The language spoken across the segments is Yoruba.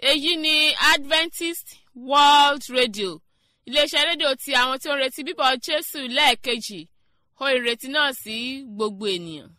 èyí ni adventist world radio iléeṣẹ́ rédíò ti àwọn tí ó ń retí bíbọ̀ jésù lẹ́ẹ̀kejì ó ìrètí náà sí gbogbo ènìyàn.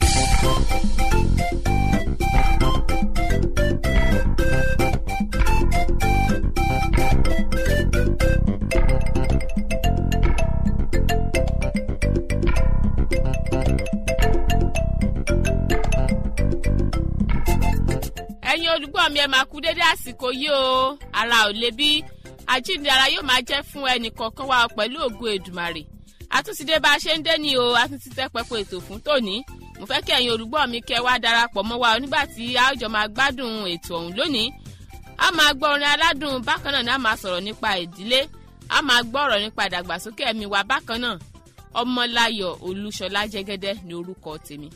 ẹ̀yin olùgbọ́ mi ẹ máa kú dédé àsìkò yìí o ara ò le bí àjíǹde ara yóò máa jẹ́ fún ẹnì kọ̀ọ̀kan wa pẹ̀lú ògo èdùmàrè àtúntìdé bá a ṣe ń dé ní o àtúntì tẹ́ pẹpẹ ètò fún tòní mo fẹ́ kí ẹ̀yin olùgbọ́ mi kẹ́ wá darapọ̀ mọ́ wa nígbà tí a ó jọ máa gbádùn ètò ọ̀hún lónìí a máa gbọ́ orin aládùn bákan náà ni a máa sọ̀rọ̀ nípa ìdílé a máa gbọ́ ọ̀rọ̀ nípa ìdàgbàsókè ẹ̀mí wa bákan náà ọmọláyọ̀ olúṣọlá jẹ́gẹ́dẹ́ ni orúkọ tèmi.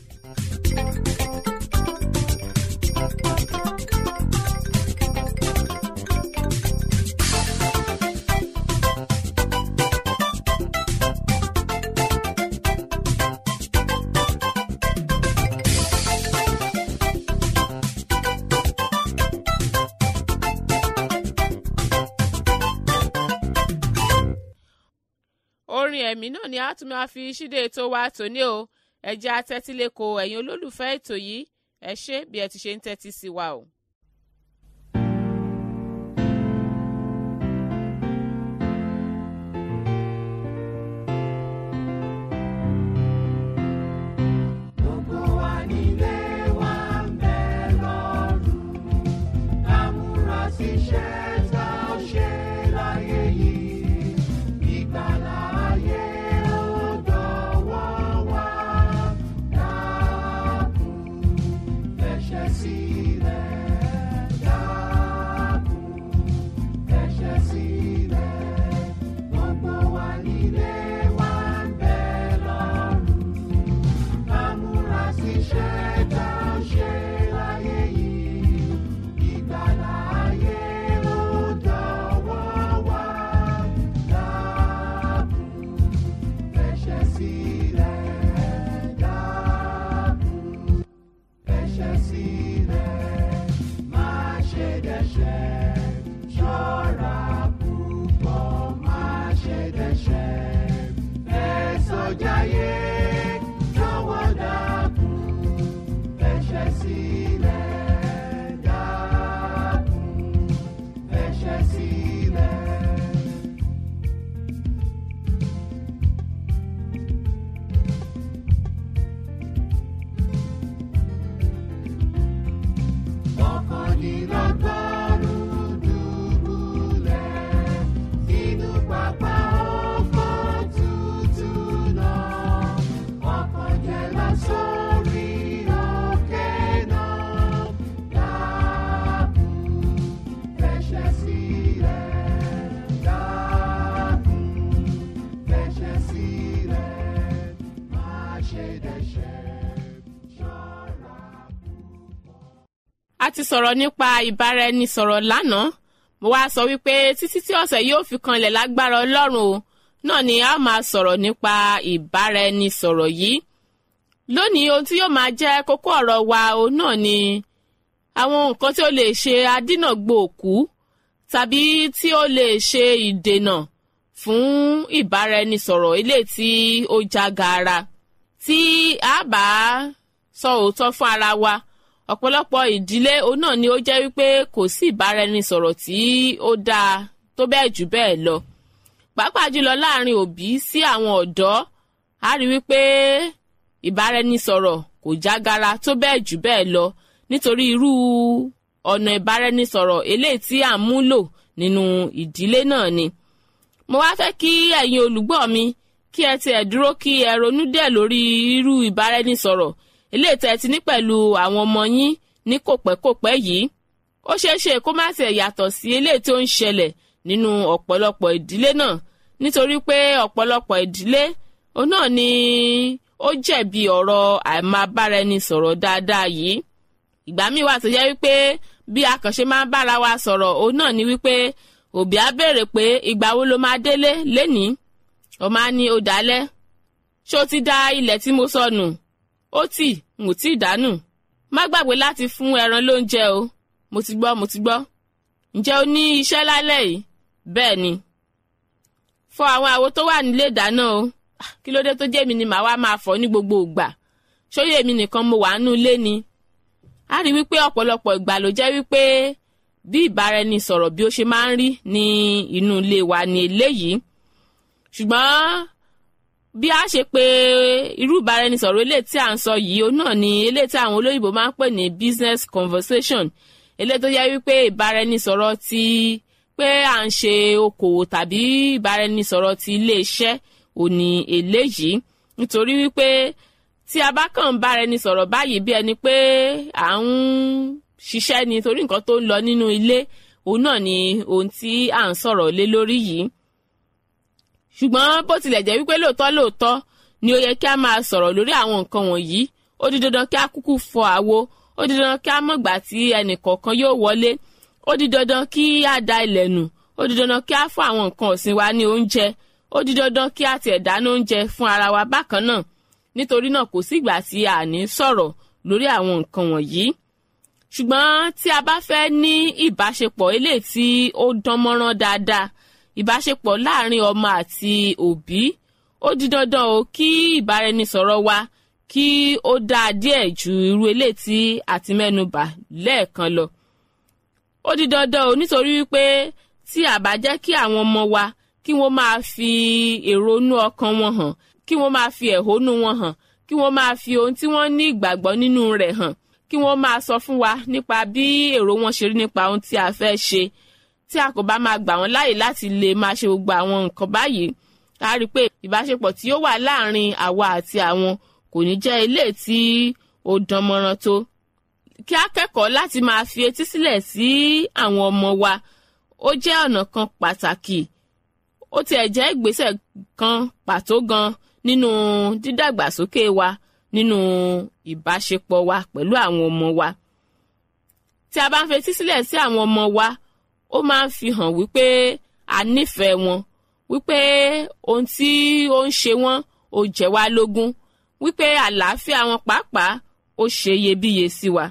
orin ẹ̀mí náà ni a tún máa fi ṣíde ètò wa tòní o ẹ̀jẹ̀ atẹ́tíléko ẹ̀yin olólùfẹ́ ètò yìí ẹ ṣé bí ẹ ti ṣe ń tẹ́tí sí wa o. Gbogbo wa nílé wa ń bẹ lọ́rùn. Ká múra síṣẹ́ tá a ṣe láyé yìí. Ìgbàlà ayé ó dọ̀wọ́ wa. Dákun fẹsẹ̀ sílẹ̀. Dákun fẹsẹ̀ sílẹ̀. Gbogbo wa nílé wa ń bẹ lọ́rùn. Amúra síṣẹ́ tá a ṣe láyé yìí. Ìgbàlà ayé ó dọ̀wọ́ wa. Dákun fẹsẹ̀ sílẹ̀. Dákun fẹsẹ̀ sílẹ̀. Má ṣe dẹ́ṣẹ̀. Ṣọ́ra púpọ̀ má ṣe dẹ́ṣẹ̀. Ẹ̀sọ́ jayé jọ̀wọ́ dákun fẹsẹ̀ sílẹ̀. Dákun fẹsẹ̀ sílẹ̀. Ọ̀kàndínlọ́gọ́rùn-ún dùbúlẹ̀ sínú pápá oko tútù náà. Ọ̀kànjẹ̀lá sórí òkè náà. Dákun fẹsẹ̀ sílẹ̀. Dákun fẹsẹ̀ sílẹ̀. Má ṣe dẹ́ṣẹ̀ ṣọ́ra a ti sọ̀rọ̀ nípa ìbáraẹnisọ̀rọ̀ lánàá mo wá sọ wípé títí tí ọ̀sẹ̀ yóò fi kanlẹ̀ lágbára ọlọ́run o náà ni a ó máa sọ̀rọ̀ nípa ìbáraẹnisọ̀rọ̀ yìí lónìí ohun tí yóò máa jẹ́ kókó ọ̀rọ̀ wa o náà ni àwọn nǹkan tí ó lè ṣe adínàgbò òkú tàbí tí ó lè ṣe ìdènà fún ìbáraẹnisọ̀rọ̀ ilé tí ó já gaara tí a bá sọ òótọ́ fún ara wa ọ̀pọ̀lọpọ̀ ìdílé òun náà ni ó jẹ́ wípé kò sí ìbáraẹnisọ̀rọ̀ tí ó dáa tó bẹ́ẹ̀ jù bẹ́ẹ̀ lọ pàápàá jùlọ láàrin òbí sí àwọn ọ̀dọ́ a rí wípé ìbáraẹnisọ̀rọ̀ kò jágara tó bẹ́ẹ̀ jù bẹ́ẹ̀ lọ nítorí irú ọ̀nà ìbáraẹnisọ̀rọ̀ eléyìí tí à ń múlò nínú ìdílé náà ni mo wá fẹ́ kí ẹ̀yin olùgbọ́ mi kí ẹ tiẹ̀ dúró kí ẹ ronú díẹ̀ lórí irú ìbáraẹnisọ̀rọ̀ eléyìí tẹ́ ti ní pẹ̀lú àwọn ọmọ yín ní kòpẹ́kòpẹ́ yìí ó ṣeé ṣe kó má tiẹ̀ yàtọ̀ sí eléyìí tó ń ṣẹlẹ̀ nínú ọ̀pọ̀lọpọ̀ ìdílé náà nítorí pé ọ̀pọ̀lọpọ̀ ìdílé òun náà ni ó jẹ̀bi ọ̀rọ̀ àìmábáraẹnisọ̀rọ̀ dáadáa yìí ìgbà míì wà tó jẹ́ wípé bí akànṣe máa ń bára wa sọ̀rọ̀ òun náà ni wípé òbí á béèrè pé ìgbà wo ló máa délé lénìí ọmọ á ní ó dálẹ́ ṣó ti da ilẹ̀ tí mo sọnù ó tì n ò tí ì dánù má gbàgbé láti fún ẹran lóúnjẹ o mo ti gbọ́ mo ti gbọ́ ǹjẹ́ o ní iṣẹ́ lálẹ́ yìí bẹ́ẹ̀ ni fọ àwọn àwo tó wà nílé ìdáná o Ah, kí ló dé tó jẹ́ mi ni màá wá máa fọ ní gbogbo ìgbà ṣóyè mi nìkan mo wà nínú ilé ni a rí wípé ọ̀pọ̀lọpọ̀ ìgbà ló jẹ́ wípé bí ìbáraẹnisọ̀rọ̀ bí ó ṣe máa ń rí ní inú ilé wa ni eléyìí ṣùgbọ́n bí a ṣe pé irú ìbáraẹnisọ̀rọ̀ eléyìí tí à ń sọ yìí ó náà ni eléyìí tí àwọn olóyìnbó máa ń pè ní business conversation eléyìí tó yẹ wípé ìbáraẹnisọ̀rọ̀ ti pé à ń ṣe okòwò tàbí ìbáraẹnisọ̀rọ̀ ti iléeṣẹ́ ò ní eléyìí nítorí wípé tí a bá kàn ń bára ẹni sọ̀rọ̀ báyìí bí ẹni pé à ń ṣiṣẹ́ ni torí nǹkan tó ń lọ nínú ilé òun náà ni ohun tí à ń sọ̀rọ̀ lé lórí yìí ṣùgbọ́n bó tilẹ̀ jẹ́ wípé lóòótọ́ lóòótọ́ ni ó yẹ kí a máa sọ̀rọ̀ lórí àwọn nǹkan wọ̀nyí ó di dandan kí a kúkú fọ àwo ó di dandan kí a mọ̀gbà tí ẹnì kọ̀ọ̀kan yóò wọlé ó di dandan kí a da ilẹ̀ nù ó di dandan kí a fún àwọn nǹkan ọ̀sìn wa ní oúnjẹ ó di dandan kí a tiẹ̀ dáná oúnjẹ fún ara wa bákan náà nítorí náà kò sí ìgbà tí a ní sọ̀rọ̀ lórí àwọn nǹkan wọ̀nyí ṣùgbọ́n tí a bá fẹ́ ní ìbáṣepọ̀ eléyìí tí ó dán mọ́rán dáadáa ìbáṣepọ̀ láàrin ọmọ àti òbí ó di dandan o kí ìbáraẹnisọ̀rọ̀ wa kí ó dáa díẹ̀ ju irú eléyìí tí a ti mẹ́nubà lẹ́ẹ̀kan lọ ó di dandan o nítorí wípé tí a bá jẹ́ kí àwọn ọmọ wa kí wọ́n máa fi èrò inú ọkàn wọn hàn kí wọ́n máa fi ẹ̀hónú wọn hàn kí wọ́n máa fi ohun tí wọ́n ní ìgbàgbọ́ nínú rẹ̀ hàn kí wọ́n máa sọ fún wa nípa bí èrò wọn ṣe rí nípa ohun tí a fẹ́ ṣe tí a kò bá máa gbà wọ́n láàyè láti lè máa ṣe gbogbo àwọn nǹkan báyìí a rí i pé ìbáṣepọ̀ tí ó wà láàrin àwa àti àwọn kò ní jẹ́ ilé tí ó dán mọ́rán tó kí a kẹ́kọ̀ọ́ láti máa fi etí sílẹ̀ sí àwọn ọmọ wa ó jẹ́ ọ̀nà kan pàtàkì ó tiẹ̀ jẹ́ ìgbésẹ̀ kan pàtó gan nínú dídàgbàsókè wa nínú ìbáṣepọ̀ wa pẹ̀lú àwọn ọmọ wa tí a bá ń fetí sílẹ̀ sí àwọn ọmọ wa ó máa ń fi hàn wípé a nífẹ̀ẹ́ wọn wípé ohun tí ó ń ṣe wọ́n ó jẹ́ wá lógún wípé àlàáfíà wọn pàápàá ó ṣe iyebíye sí wa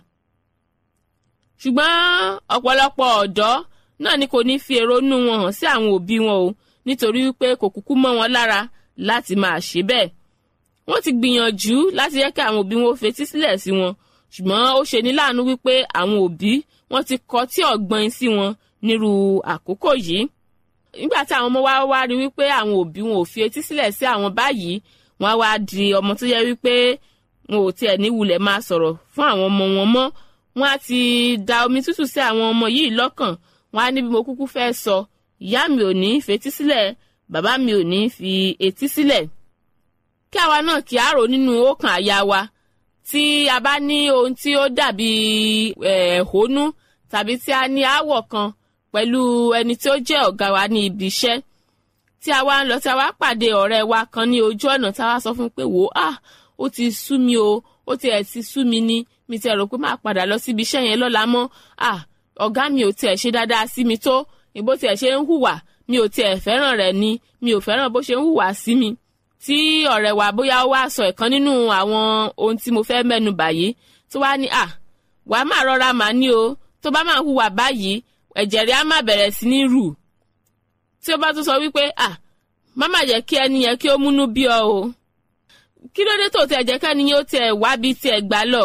ṣùgbọ́n ọ̀pọ̀lọpọ̀ ọ̀dọ́ náà ni kò ní fi èrò inú wọn hàn sí àwọn òbí wọn o nítorí wípé kò kúkú mọ́ wọn lára láti máa ṣe bẹ́ẹ̀ wọ́n ti gbìyànjú láti yẹ kí àwọn òbí wọn fetí sílẹ̀ sí wọn ṣùgbọ́n ó ṣe ní láàánú wípé àwọn òbí wọ́n ti kọ tí ọ̀gbọ́n sí wọn nírú àkókò yìí nígbà tí àwọn ọmọ wa wá rí wípé àwọn òbí wọn ò fi etí sílẹ̀ sí àwọn báyìí wọ́n á wá di ọmọ tó yẹ wípé wọn ò tiẹ̀ ní wulẹ̀ máa sọ̀rọ̀ fún àwọn ọmọ wọn mọ́ wọ́n á ti da omi tútù sí àwọn ọmọ yìí lọ́kàn wọ́n á ní bí mo kúkú fẹ́ sọ ìyá mi ò ní fetí sílẹ̀ bàbá mi ò ní fi etí sílẹ̀ kí àwa náà kí á rò nínú ọkàn àyà wa tí a bá ní ohun tí ó dàbí ẹ̀hónú tàbí tí a ní aáwọ̀ kan pẹ̀lú ẹni tí ó jẹ́ ọ̀gá wa ní ibi iṣẹ́ tí a wá ń lọ tí a wá pàdé ọ̀rẹ́ wa kan ní ojú ọ̀nà tí a wá sọ fún pé wò á ó ti sú mi o ó ti ẹ̀ ti sú mi ní mi ti rò pé máa padà lọ síbi iṣẹ́ yẹn lọ́la mọ́ à ọ̀gá mi ò tiẹ̀ ṣe dáadáa sí mi tó ìbò tiẹ̀ ṣe ń hùwà mi ò tiẹ̀ fẹ́ràn rẹ̀ ni mi ò fẹ́ràn bó ṣe ń hùwà sí mi tí ọ̀rẹ́ wa bóyá ó wá sọ ìkan nínú àwọn ohun tí mo fẹ́ mẹ́nu báyìí tó wá ní à wà á máa rọra màá ní o tó bá máa hùwà báyìí ẹ̀jẹ̀ rẹ̀ á máa bẹ̀rẹ̀ sí ní rù tí ó bá tún sọ wípé à má má jẹ́ kí ẹni yẹn kí ó múnú bí ọ o kí ló dé tó tẹ̀ jẹ́ kẹ́ni yóò tẹ̀ wá bí tiẹ̀ gbá lọ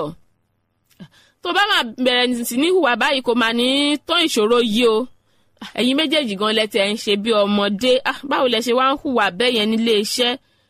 tó bá máa bẹ̀rẹ̀ sí ní hùwà báyìí kò máa ní tán ìṣòro yìí o ẹ̀yin méjèèjì gan lẹ́tẹ̀ ń ṣe bí ọmọdé báwo lẹ ṣe wá ń hùwà bẹ́ẹ̀ yẹn nílé iṣẹ́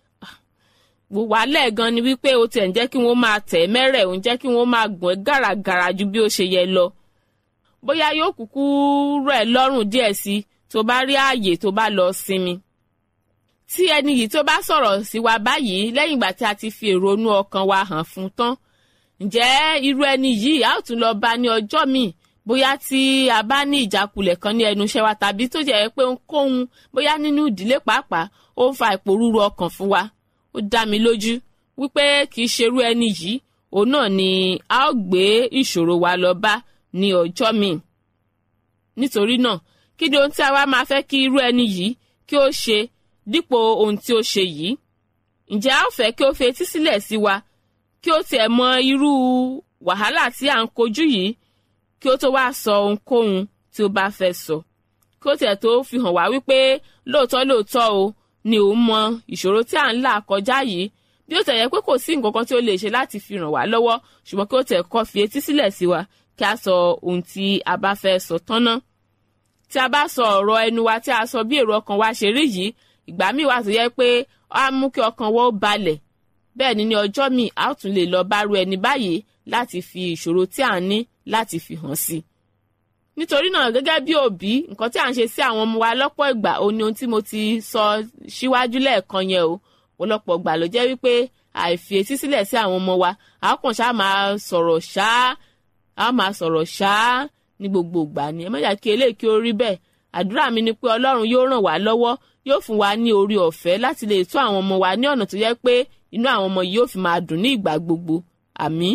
wàhálẹ̀ gan ni wípé o tẹ̀ ń jẹ́ kí wọ́n máa tẹ̀ mẹ́rẹ̀ òun jẹ́ kí wọ́n máa gùn ẹ́ gàràgàrà ju bí ó ṣe yẹ lọ bóyá yóò kúkú rẹ̀ lọ́rùn díẹ̀ sí tó bá rí ààyè tó bá lọ sinmi tí ẹni yìí tó bá sọ̀rọ̀ sí wa báyìí lẹ́yìn ìgbà tí a ti fi èrò inú ọkàn wa hàn fún tán ǹjẹ́ irú ẹni yìí a ó tún lọ bá ní ọjọ́ míì bóyá tí a bá ní ìjákulẹ̀ kan ní ẹnu iṣẹ́ wa tàbí tó jẹ́ pé ohunkóhun bóyá nínú ìdílé pàápàá ó ń fa ìpòrúru ọkàn fún wa ó dá mi lójú wípé kì í ṣerú ẹni yìí òun náà ni a ó gbé ìṣòro wa lọ bá ní ọjọ́ míì nítorí náà kí ni ohun tí a wá máa fẹ́ kí irú ẹni yìí kí ó ṣe dípò ohun tí ó ṣe yìí ǹjẹ́ a ó fẹ́ kí ó fi etí sílẹ̀ sí wa kí ó tiẹ̀ mọ irú wàhálà tí à ń kojú yìí kí ó tó wá sọ ohunkóhun tí ó bá fẹ́ sọ kí ó tiẹ̀ tó fi hàn wá wípé lóòótọ́ lóòótọ́ o ni òun mọ ìṣòro tí à ń là kọjá yìí bí ó tẹ̀ yẹ pé kò sí nǹkan kan tí ó lè ṣe láti fi ràn wá lọ́wọ́ ṣùgbọ́n kí ó tẹ̀ kọ́ fi etí sílẹ̀ sí wa kí a sọ ohun tí a bá fẹ́ sọ tán ná tí a bá sọ ọ̀rọ̀ ẹnu wa tí a sọ bí èrò ọkàn wa ṣe rí yìí ìgbà míì wà tó yẹ pé á mú kí ọkàn wa ó balẹ̀ bẹ́ẹ̀ ni ní ọjọ́ míì a ó tún lè lọ bá ru ẹni báyìí láti fi ìṣòro tí à ń ní láti fi hàn sí i nítorí náà gẹ́gẹ́ bí òbí nǹkan tí à ń ṣe sí àwọn ọmọ wa lọ́pọ̀ ìgbà ó ní ohun tí mo ti sọ síwájú lẹ́ẹ̀kan yẹn o ọ̀pọ̀lọpọ̀ ìgbà ló jẹ́ wípé àìfi etí sílẹ̀ sí àwọn ọmọ wa a kàn ṣáà máa sọ̀rọ̀ ṣáá a máa sọ̀rọ̀ ṣáá ní gbogbo ìgbà ni ẹ má jà kí eléyìí kí ó rí bẹ́ẹ̀ àdúrà mi ni pé ọlọ́run yóò ràn wá lọ́wọ́ yóò fún wa ní orí ọ̀fẹ́ láti lè tó àwọn ọmọ wa ní ọ̀nà tó yẹ pé inú àwọn ọmọ yìí yóò fi máa dùn ní ìgbà gbogbo àmín.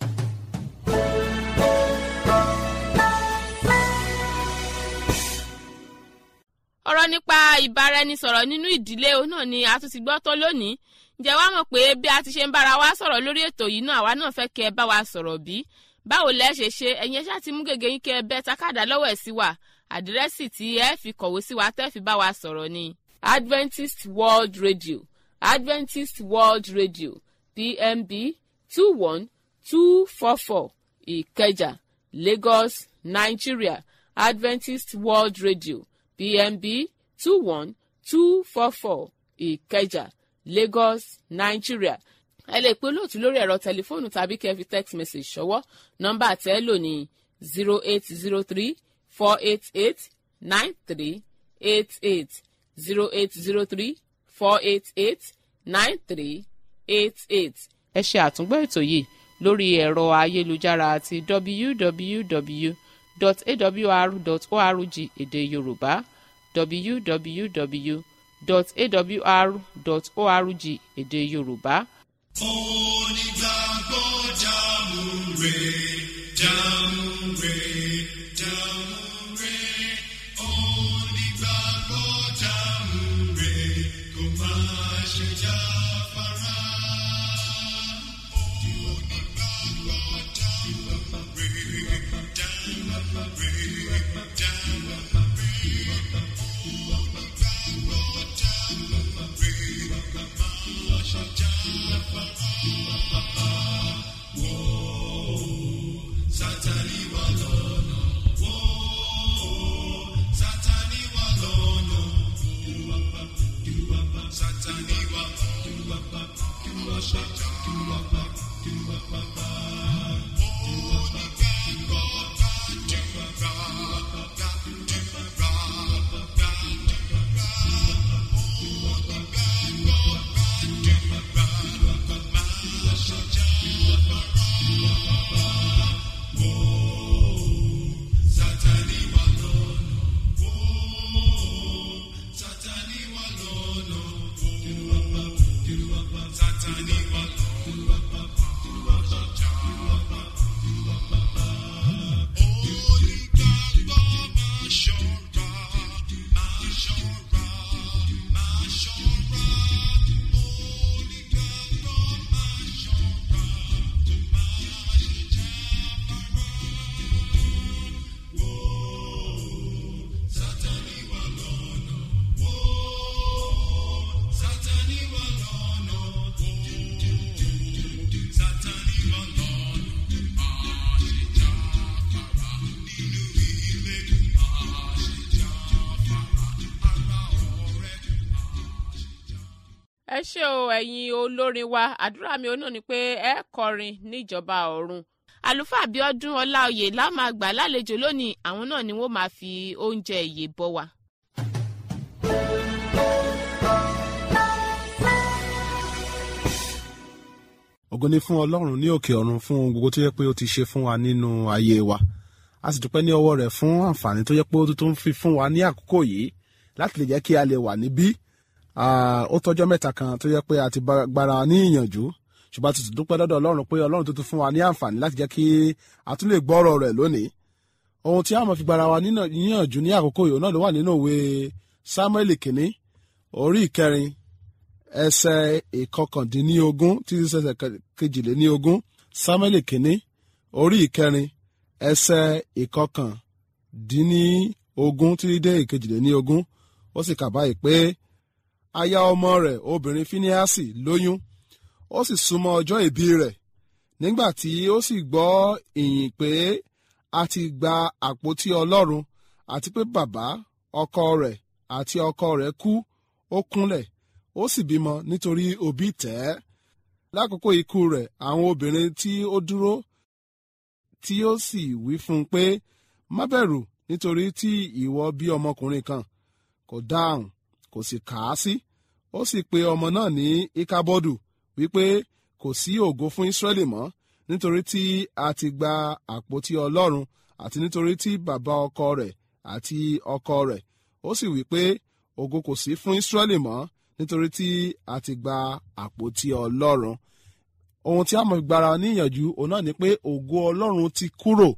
ọ̀rọ̀ nípa ìbáraẹnisọ̀rọ̀ nínú ìdílé náà ni a tún ti gbọ́ tó lónìí ǹjẹ́ wàá mọ̀ pé bí a ti ṣe ń bára wa sọ̀rọ̀ lórí ètò yìí náà àwa náà fẹ́ kẹ́ ẹ bá wa sọ̀rọ̀ bí báwo lẹ́ ṣe ṣe ẹ̀yin ṣáà ti mú gègé yín kẹ́ ẹ bẹ́ takàdá lọ́wọ́ ẹ̀ sí wa àdírẹ́sì tí ẹ fi kọ̀wé sí wa tẹ́ fi bá wa sọ̀rọ̀ ni Adventist World Radio Adventist World Radio PMB two one two four four Ìkẹjà Lagos Nigeria Adventist World Radio PMB two one two four four Ìkẹjà Lagos Nigeria ẹ lè pe olóòtú lórí ẹ̀rọ tẹlifóònù tàbí kẹ́ fi text message ṣọwọ́ nọ́mbà tẹ́ ẹ lò ní zero eight zero three four eight eight nine three eight eight zero eight zero three four eight eight nine three eight eight. ẹ ṣe àtúngbọ́ ètò yìí lórí ẹ̀rọ ayélujára àti www.awr.org èdè yorùbá www.awr.org èdè yorùbá. Onígbàgbọ́ jámúre, jámúre, jámúre. Onígbàgbọ́ jámúre, kò máa ṣe jáfara. Onígbàgbọ́ jámúre, jámúre, jámúre. Sátánì wà lọ́nà, wó. Sátánì wà lọ́nà, Sátánì wà lọ́nà, Sátánì wà lọ́nà, wó. Sátánì wà lọ́nà, wó. Sátánì wà lọ́nà. Onígbàgbọ́ máa ṣọ́ra, máa ṣọ́ra, máa ṣọ́ra. Onígbàgbọ́ máa ṣọ́ra, kó máa ṣe jáfara. Wó, Sátánì wà lọ́nà, wó. Sátánì wà lọ́nà, wó. Sátánì wà lọ́nà, máa ṣe jáfara. Nínú ilé, máa ṣe jáfara. Ara ọ̀rẹ́, máa ṣe jáfara. ẹ ṣé o ẹ̀yin olórin wa àdúrà mi òun náà ni pé ẹ kọrin níjọba ọ̀run àlùfáà Abíọ́dún Ọláoyè la máa gbà lálejò lónìí àwọn náà ni wọ́n máa fi oúnjẹ ìyè bọ́ wa. ògo ni fún ọlọ́run ní òkè ọ̀run fún ohun gbogbo tó yẹ pé ó ti ṣe fún wa nínú ayé wa a sì dúpẹ́ ní ọwọ́ rẹ̀ fún àǹfààní tó yẹ pé ó tún fi fún wa ní àkókò yìí láti lè jẹ́ kí a lè wà níbí Ah, ó tọ́jọ́ mẹ́ta kan tó yẹ pé a ti bá- gbára wa ní ìyànjú ṣùgbọ́n a ti tún dúpẹ́ lọ́dọ̀ ọlọ́run pé ọlọ́run tó tún fún wa ní àǹfààní láti jẹ́ kí a tún lè gbọ́ ọ̀rọ̀ rẹ̀ lónìí ohun tí a máa fi gbára wa nínà- níyànjú ní àkókò yìí náà ló wà nínú òwe Sámúẹ́lì kìíní orí ìkẹrin ẹsẹ̀ ìkọkàndínlógún títí sẹsẹ̀ kejìléníogún Sámúẹ́lì kìíní orí ìkẹrin ẹsẹ̀ ìkọkàndínlógún dín ní ogún títí dé ìkejìléní ogún ó sì kà báyìí pé aya ọmọ rẹ̀ obìnrin fíníásì lóyún ó sì súnmọ́ ọjọ́ ìbí rẹ̀ nígbà tí ó sì gbọ́ ìyìn pé a ti gba àpótí ọlọ́run àti pé bàbá ọkọ rẹ̀ àti ọkọ rẹ̀ kú ó kúnlẹ̀ ó sì bímọ nítorí òbí tẹ̀ ẹ́ lákòókò ikú rẹ̀ àwọn obìnrin tí ó dúró tí ó sì wí fún un pé má bẹ̀rù nítorí tí ìwọ bí ọmọkùnrin kan kò dáhùn kò sì kà á sí ó sì pe ọmọ náà ní ikabọdù wípé kò sí ògo fún Ísírẹ́lì mọ́ nítorí tí a ti gba àpótí Ọlọ́run àti nítorí tí bàbá ọkọ rẹ̀ àti ọkọ rẹ̀ ó sì wí pé ògo kò sí fún Ísírẹ́lì mọ́ nítorí tí a ti gba àpótí Ọlọ́run ohun tí a mọ̀ gbára níyànjú òun náà ni pé ògo Ọlọ́run ti kúrò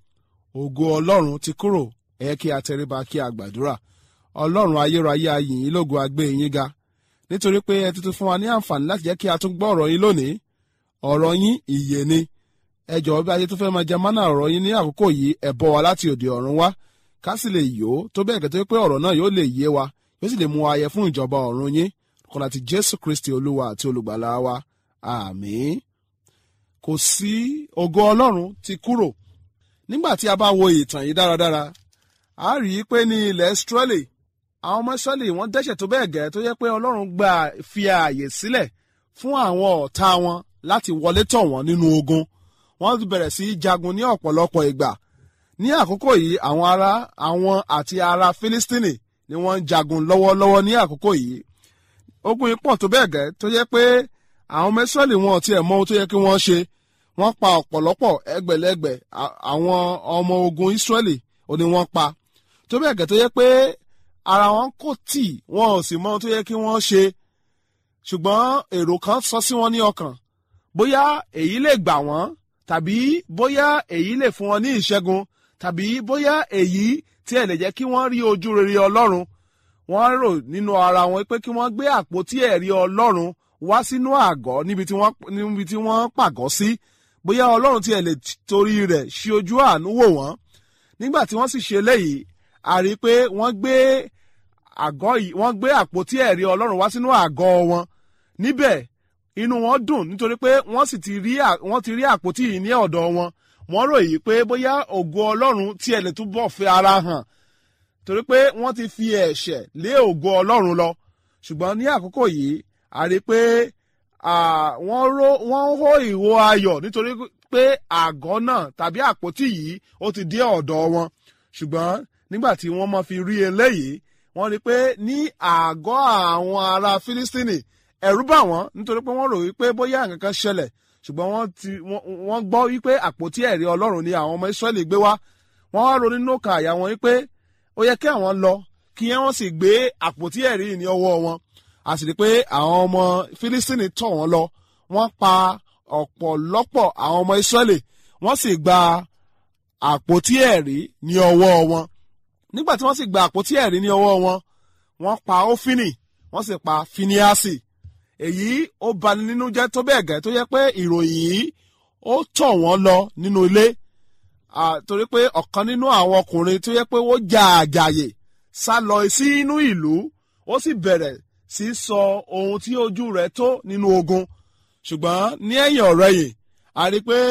ògo Ọlọ́run ti kúrò ẹ kí a tẹríba kí a gbàdúrà Ọlọ́run ayérayé ayìn yín lógo agbé yín ga nítorí pé ẹ tuntun fún wa ní àǹfààní láti jẹ́ kí a tún gbọ́ ọ̀rọ̀ yín lónìí ọ̀rọ̀ yín ìyè ni ẹ jọ̀wọ́ bí ayé tó fẹ́ máa jẹ mánà ọ̀rọ̀ yín ní àkókò yìí ẹ bọ́ wa láti òde ọ̀run wá ká sì lè yó tó bẹ́ẹ̀ gẹ́gẹ́ pé ọ̀rọ̀ náà yóò lè yé wa yóò sì lè mú wa yẹ fún ìjọba ọ̀run yín kọ́nà ti Jésù Kristi Olúwa àti olùgbàlà wa àmín kò sí ògo Ọlọ́run ti kúrò nígbà tí a bá wo ìtàn yìí dáradára a rí i pé ní ilẹ̀ Ísírẹ́lì àwọn ọmọ Ísírẹ́lì wọ́n dẹ́ṣẹ̀ tó bẹ́ẹ̀ gẹ́ tó yẹ pé Ọlọ́run gba fi ààyè sílẹ̀ fún àwọn ọ̀tá wọn láti wọlé tọ̀ wọ́n nínú ogun wọ́n bẹ̀rẹ̀ sí í jagun ní ọ̀pọ̀lọpọ̀ ìgbà ní àkókò yìí àwọn ará àwọn àti ará Fílístínì ni wọ́n ń jagun lọ́wọ́lọ́wọ́ ní àkókò yìí ogun yìí pọ̀ tó bẹ́ẹ̀ gẹ́ tó yẹ pé àwọn ọmọ Ísírẹ́lì wọn ò tiẹ̀ mọ ohun tó yẹ kí wọ́n ṣe wọ́n pa ọ̀pọ̀lọpọ̀ ẹgbẹ̀lẹ́gbẹ̀ àwọn ọmọ ogun Ísírẹ́lì ò ní wọ́n pa tó bẹ́ẹ̀ gẹ́ tó yẹ pé ara wọn kò tì wọn ò sì mọ ohun tó yẹ kí wọ́n ṣe ṣùgbọ́n èrò kan sọ sí wọn ní ọkàn bóyá èyí lè gbà wọ́n tàbí bóyá èyí lè fún wọn ní ìṣẹ́gun tàbí bóyá èyí tí ẹ̀ lè jẹ́ kí wọ́n rí ojú rere Ọlọ́run wọ́n rò nínú ara wọn pé kí wọ́n gbé àpótí ẹ̀rí Ọlọ́run wá sínú àgọ́ níbi tí wọ́n níbi tí wọ́n pàgọ́ sí bóyá Ọlọ́run tí ẹ̀ lè torí rẹ̀ ṣí ojú àánú wò wọ́n nígbà tí wọ́n sì ṣe eléyìí a rí i pé wọ́n gbé àgọ́ yìí wọ́n gbé àpótí ẹ̀rí Ọlọ́run wá sínú àgọ́ wọn níbẹ̀ inú wọn dùn nítorí pé wọ́n sì ti rí wọ́n ti rí àpótí yìí ní ọ̀dọ̀ wọn wọ́n ròyìn pé bóyá ògo Ọlọ́run tí ẹ̀ lè túbọ̀ fi ara hàn torí pé wọ́n ti fi ẹ̀ṣẹ̀ lé ògo Ọlọ́run lọ ṣùgbọ́n ní àkókò yìí a rí i pé wọ́n hó ìwo ayọ̀ nítorí pé àgọ́ náà tàbí àpótí yìí ó ti dé ọ̀dọ̀ wọn ṣùgbọ́n nígbà tí wọ́n máa fi rí eléyìí wọ́n rí i pé ní àgọ́ àwọn ará Fílístínì ẹ̀rù bà wọ́n nítorí pé wọ́n rò wípé bóyá nǹkan kan ṣẹlẹ̀ ṣùgbọ́n wọ́n ti wọ́n gbọ́ wípé àpótí ẹ̀rí Ọlọ́run ni àwọn ọmọ Ísírẹ́lì gbé wá wọ́n wá ronú nínú ọkàn àyà wọn wípé ó yẹ kí àwọn lọ kí wọ́n sì gbé àpótí ẹ̀rí ní ọwọ́ wọn a sì rí pé àwọn ọmọ Fílístínì tọ̀ wọ́n lọ wọ́n pa ọ̀pọ̀lọpọ̀ àwọn ọmọ Ísírẹ́lì wọ́n sì gba àpótí ẹ̀rí ní ọwọ́ wọn nígbà tí wọ́n sì gba àpótí ẹ̀rí ní ọwọ́ wọn wọ́n pa Ófínì wọ́n sì pa Fíníásì èyí ó bani nínú jẹ́ tó bẹ́ẹ̀ gẹ́ tó yẹ pé ìròyìn yìí ó tọ̀ wọ́n lọ nínú ilé torí pé ọ̀kan nínú àwọn ọkùnrin tó yẹ pé ó jà àjàyè sá lọ sí inú ìlú ó sì bẹ̀rẹ̀ sí sọ ohun tí ojú rẹ̀ tó nínú ogun ṣùgbọ́n ní ẹ̀yìn ọ̀rẹ́ yìí a rí pé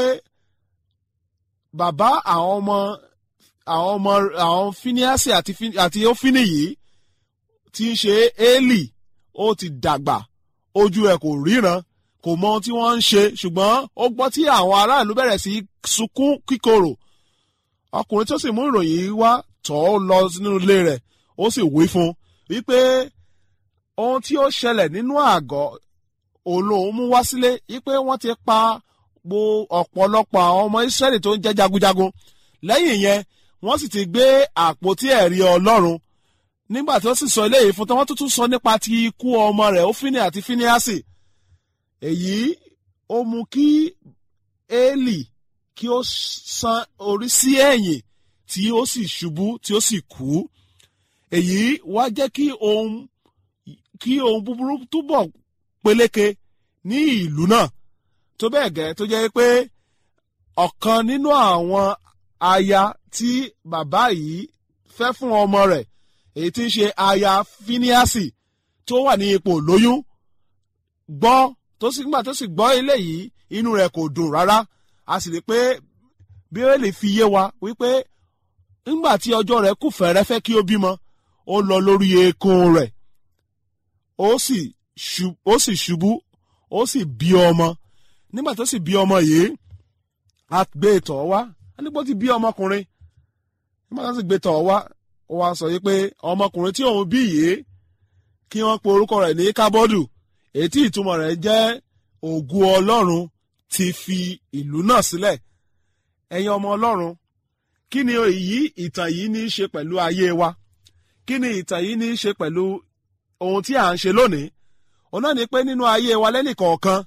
bàbá àwọn ọmọ àwọn ọmọ àwọn Fíníásì àti Ófínì yìí tí ń ṣe Élì ó ti dàgbà ojú ẹ̀ kò ríran kò mọ ohun tí wọ́n ń ṣe ṣùgbọ́n ó gbọ́ tí àwọn aráàlú bẹ̀rẹ̀ sí sunkún kíkorò ọkùnrin tó sì mú ìròyìn wá tọ̀ ọ́ lọ nínú ilé rẹ̀ ó sì wí fún wípé ohun tí ó ṣẹlẹ̀ nínú àgọ́ olóhùn mú wá sílé wípé wọ́n ti pa gbo ọ̀pọ̀lọpọ̀ àwọn ọmọ Ísírẹ́lì tó ń jẹ́ jagunjagun lẹ́yìn yẹn wọ́n sì ti gbé àpótí ẹ̀rí Ọlọ́run nígbà tí ó sì sọ eléyìí fún tán wọ́n tún sọ nípa ti ikú ọmọ rẹ̀ Ófínì àti Fíníásì èyí ó mú kí Élì kí ó san orí sí ẹ̀yìn tí ó sì ṣubú tí ó sì kú èyí wá jẹ́ kí ohun kí ohun búburú túbọ̀ peléke ní ìlú náà tó bẹ́ẹ̀ gẹ́ tó jẹ́ pé ọ̀kan nínú àwọn aya tí bàbá yìí fẹ́ fún ọmọ rẹ̀ èyí tí ń ṣe aya fíníàsì tó wà ní ipò lóyún gbọ́ tó sì nígbà tó sì gbọ́ eléyìí inú rẹ̀ kò dùn rárá a sì rí i pé bíbélì fi yé wa wípé nígbà tí ọjọ́ rẹ̀ kù fẹ́rẹ́fẹ́ kí ó bímọ ó lọ lórí eékún rẹ̀ ó sì ṣu- ó sì ṣubú ó sì bí ọmọ nígbà tó sì bí ọmọ yìí a gbé tọ̀ wá a ní bó ti bí ọmọkùnrin nígbà tó sì gbé tọ̀ wá ó wá sọ yìí pé ọmọkùnrin tí òun bí yìí kí wọ́n pe orúkọ rẹ̀ ní kábọ́dù èyí tí ìtumọ̀ rẹ̀ jẹ́ ògùn ọlọ́run ti fi ìlú náà sílẹ̀ ẹ̀yin ọmọ ọlọ́run kí ni èyí ìtàn yìí ní í ṣe pẹ̀lú ayé wa kí ni ìtàn yìí ní í ṣe pẹ̀lú ohun tí à ń ṣe lónìí òun náà ni pé nínú ayé wa lẹ́nìkọ̀ọ̀kan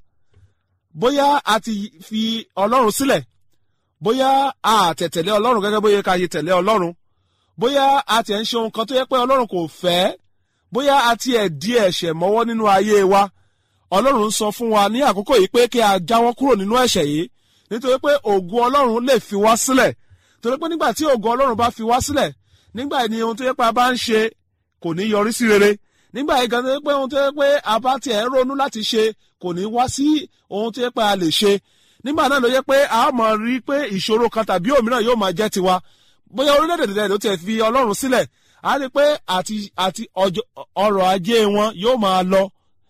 bóyá a ti fi ọlọ́run sílẹ̀ bóyá a tẹ̀tẹ̀lé ọlọ́run gẹ́gẹ́ bóyá ká yẹ tẹ̀lé ọlọ́run bóyá a tiẹ̀ ń ṣe ohun kan tó yẹ pé ọlọ́run kò fẹ́ bóyá a tiẹ̀ di ẹ̀ṣẹ̀ mọ́wọ́ nínú ayé wa ọlọ́run sọ fún wa ní àkókò yìí pé kí a jáwọ́ kúrò nínú ẹ̀ṣẹ̀ yìí nítorí pé ògùn ọlọ́run lè fi wá sílẹ̀ torí pé nígbà tí ògùn ọlọ́run bá fi wá sílẹ̀ nígbà yìí ni ohun tó yẹ pé a bá ń ṣe kò ní yọrí sí rere nígbà yìí gan tó yẹ pé ohun tó yẹ pé a bá tiẹ̀ ń ronú láti ṣe kò ní wá sí ohun tó yẹ pé a lè ṣe nígbà náà ló yẹ pé a máa rí pé ìṣòro kan tàbí òmíràn yóò máa jẹ́ tiwa bóyá orílẹ̀-èdè tẹ̀lé ló tiẹ̀ fi ọlọ́run sílẹ̀ a rí pé àti àti ọjọ́- ọrọ̀ ajé wọn yóò máa lọ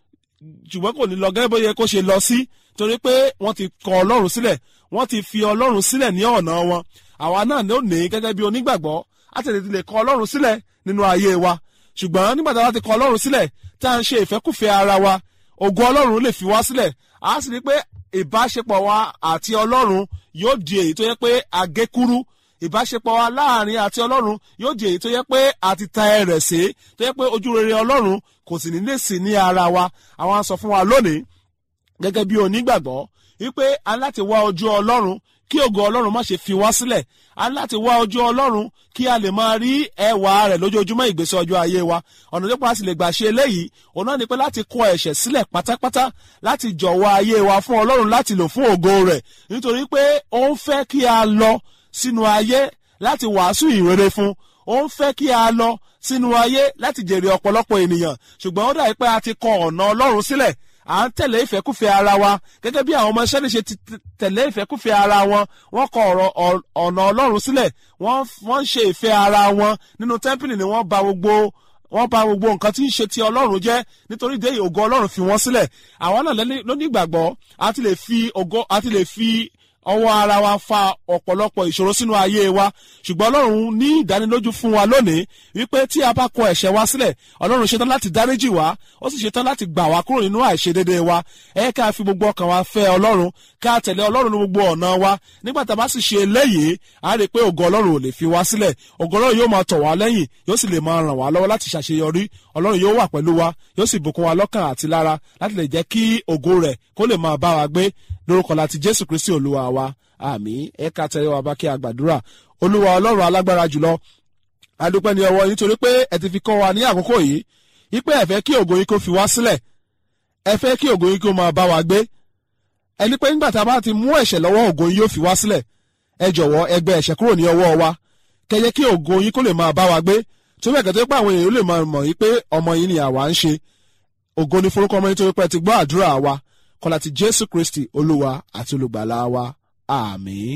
ṣùgbọ́n kò ní lọ gẹ́gẹ́ bóyá kó ṣe lọ sí torí pé wọ́n ti kọ ọlọ́run sílẹ̀ wọ́n ti fi ọlọ́run sílẹ̀ ní ọ̀nà wọn àwa náà ló ní gẹ́gẹ́ bí onígbàgbọ́ á tẹ̀lé ti lè kọ ọlọ́run sílẹ̀ nínú ayé wa ṣùgbọ́n nígbà tí a bá ti kọ ọlọ́run sílẹ̀ tá à ń ṣe ìfẹ́kùfẹ́ ara wa ògo ọlọ́run lè fi wá sílẹ̀ á sì rí pé ìbáṣepọ̀ wa àti ọlọ́run yóò di èyí tó yẹ pé agékúrú ìbáṣepọ̀ wa láàrin àti ọlọ́run yóò di èyí tó yẹ pé a ti ta ẹrẹ̀ sí tó yẹ pé ojú rere ọlọ́run kò sì ní lè sí ní ara wa àwọn á sọ fún wa lónìí gẹ́gẹ́ bí onígbàgbọ́ wípé a ní láti wá ojú ọlọ́run kí ògo ọlọ́run má ṣe fi wá sílẹ̀ a ní láti wá ojú ọlọ́run kí a lè máa rí ẹwà rẹ̀ lójoojúmọ́ ìgbésí ọjọ́ ayé wa ọ̀nà tó pa a sì lè gbà ṣe eléyìí òun náà ni pé láti kọ ẹ̀ṣẹ̀ sílẹ̀ pátápátá láti jọ̀wọ́ ayé wa fún ọlọ́run láti lò fún ògo rẹ̀ nítorí pé ó ń fẹ́ kí a lọ sínú ayé láti wàásù ìrere fún ó ń fẹ́ kí a lọ sínú ayé láti jèrè ọ̀pọ̀lọpọ̀ ènìyàn ṣùgbọ́n ó dàbí pé a ti kọ ọ̀nà ọlọ́run sílẹ̀ à ń tẹ̀lé ìfẹ́kùfẹ́ ara wa gẹ́gẹ́ bí àwọn ọmọ iṣẹ́ níṣe ti t- tẹ̀lé ìfẹ́kùfẹ́ ara wọn wọ́n kọ ọ̀rọ̀ ọ̀- ọ̀nà ọlọ́run sílẹ̀ wọ́n wọ́n ń ṣe ìfẹ́ ara wọn nínú tẹ́ḿpìlì ni wọ́n ba gbogbo wọ́n ba gbogbo nǹkan tí ń ṣe ti ọlọ́run jẹ́ nítorí dé ògo ọlọ́run fi wọ́n sílẹ̀ àwọn náà lẹ́ni- lónígbàgbọ́ a ti lè fi ògo a ti lè fi ọwọ́ ara wa fa ọ̀pọ̀lọpọ̀ ìṣòro sínú ayé wa ṣùgbọ́n ọlọ́run ní ìdánilójú fún wa lónìí wípé tí a bá kọ ẹ̀ṣẹ̀ wa sílẹ̀ ọlọ́run ṣetán láti dáríjì wá ó sì ṣetán láti gbà wá kúrò nínú àìṣedédé wa ẹ ká fi gbogbo ọkàn wa fẹ́ ọlọ́run ká tẹ̀lé ọlọ́run ní gbogbo ọ̀nà wa nígbà tá a bá sì ṣe eléyìí a rí i pé ògo ọlọ́run ò lè fi wá sílẹ̀ ògo ọlọ́run yóò máa tọ̀ wá lẹ́yìn yóò sì lè máa ràn wá lọ́wọ́ láti ṣàṣeyọrí ọlọ́run yóò wà pẹ̀lú wa yóò sì bùkún wa lọ́kàn àti lára láti lè jẹ́ kí ògo rẹ̀ kó lè máa bá wa gbé lórúkọ láti jésù kristi olúwa wa àmì ẹ̀ka tẹ̀lé wa bá kí a gbàdúrà olúwa ọlọ́run alágbára jùlọ adúpẹ́ ní ọwọ́ yín torí pé ẹ ti fi kọ́ wa ní àkókò yìí wípé ẹ fẹ́ kí ògo yín kó fi wá sílẹ̀ ẹ fẹ́ kí ògo yín kó máa bá wa gbé ẹni pé nígbà tá a bá ti mú ẹ̀ṣẹ̀ lọ́wọ́ ògo yín yóò fi wá sílẹ̀ ẹ jọ̀wọ́ ẹ gbẹ ẹ̀ṣẹ̀ kúrò ní ọwọ́ wa kẹyẹ kí ògo yín kó lè máa bá wa gbé tó bẹ́ẹ̀ kẹ́tọ́ pé àwọn èèyàn lè máa mọ̀ yí pé ọmọ yín ni àwa ń ṣe ògo ní forúkọ ọmọ yín torí pé ẹ ti gbọ́ àdúrà wa kọlá ti jésù kristi olúwa àti olùgbàlà wa àmín.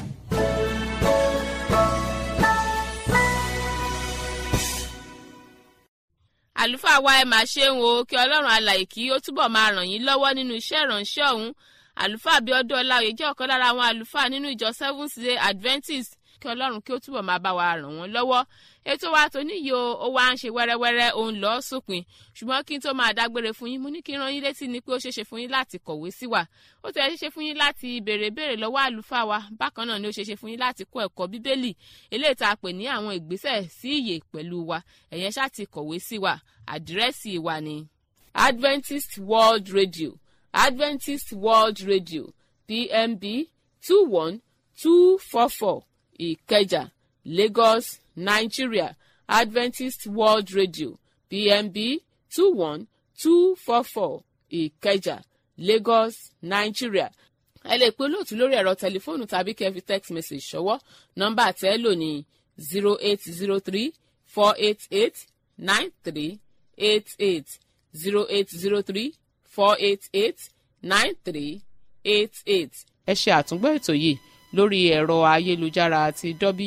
àlùfáà wa ẹ máa ṣe ń wo kí ọlọ́run alàyè kí ó túbọ̀ máa ràn yín lọ́wọ́ nínú iṣẹ́ ìránṣẹ́ ọ̀hún àlùfáà bíọ́dún ọláòyè jẹ́ ọ̀kan lára àwọn àlùfáà nínú ìjọ seventh day adventist kí ọlọ́run kí ó túbọ̀ máa bá wa ràn wọ́n lọ́wọ́ ètò wa tó níyì o ó wá ń ṣe wẹ́rẹ́wẹ́rẹ́ òun lọ́ọ́ sópin ṣùgbọ́n kí n tó máa dágbére fún yín mo ní kí n rán yín létí ni pé ó ṣeéṣe fún yín láti kọ̀wé sí wa ó tẹ̀ ṣeéṣe fún yín láti béèrè béèrè lọ́wọ́ àlùfáà wa bákan náà ni ó ṣeéṣe fún yín láti kọ́ ẹ̀kọ́ bíbélì eléyìí tá a pè ní àwọn ìgbésẹ̀ sí ìyè pẹ̀lú wa ẹ̀yẹn ṣáà ti kọ̀wé sí wa àdírẹ́sì wa ni adventist world radio adventist world radio pmb two one two four four ìkẹjà lagos nigeria adventist world radio pmb two one two four four ìkẹjà lagos nigeria ẹ lè pe olóòtú lórí ẹ̀rọ tẹlifóònù tàbí kẹ́ fi text message ṣọwọ́ nọ́mbà tẹ́ ẹ lò ní zero eight zero three four eight eight nine three eight eight zero eight zero three four eight eight nine three eight eight. ẹ ṣe àtúngbọ́ ètò yìí lórí ẹ̀rọ ayélujára àti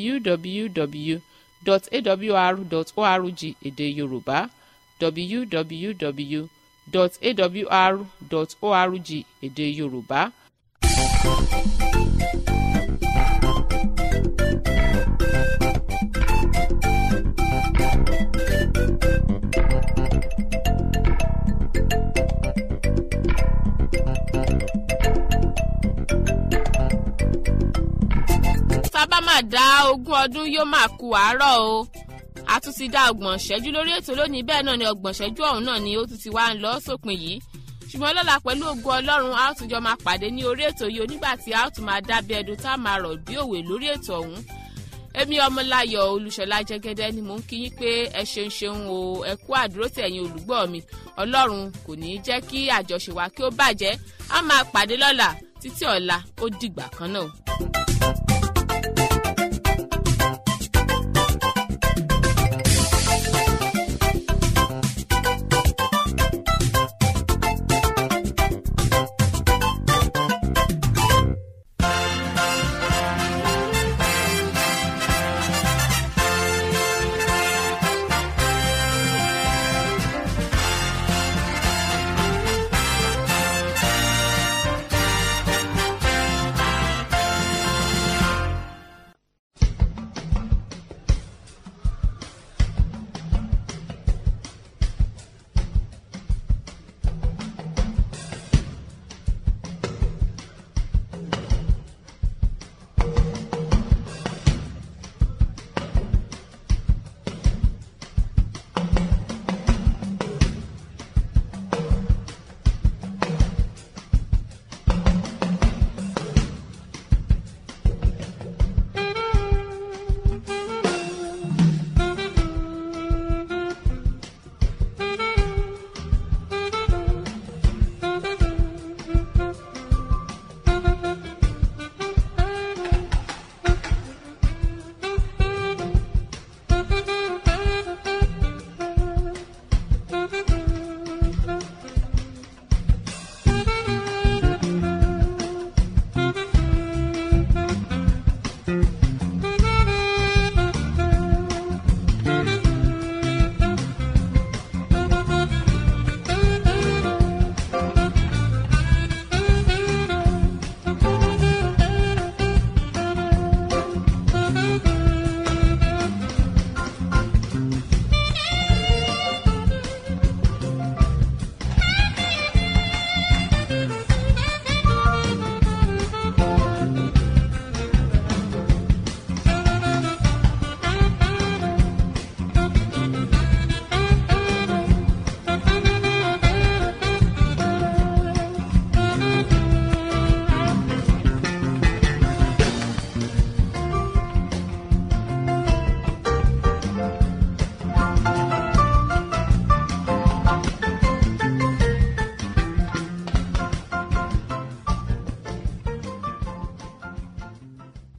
www.awr.org èdè yorùbá www.awr.org èdè yorùbá. sábà máa dá ogún ọdún yóò máa ku àárọ̀ o a tún ti dá ọgbọ̀n ṣẹ́jú lórí ètò lónìí bẹ́ẹ̀ náà ni ọgbọ̀n ṣẹ́jú ọ̀hún náà ni ó tún ti wá ń lọ sópin yìí ṣùgbọ́n lọ́la pẹ̀lú ògùn ọlọ́run a ó tún jọ máa pàdé ní orí ètò yìí onígbà tí a ó tún máa dábẹ́ ẹdun tá a máa rọ̀ bí òwe lórí ètò ọ̀hún èmi ọmọláyọ̀ olùṣọ́lá jẹ́gẹ́dẹ́ ni mò ń kí yín pé ẹ ṣeun ṣeun o ẹ kú àdúró tì ẹ̀yin olùgbọ́ mi ọlọ́run kò ní í jẹ́ kí àjọṣe wa kí ó bàjẹ́ a máa pàdé lọ́la títí ọ̀la ó dìgbà kan náà.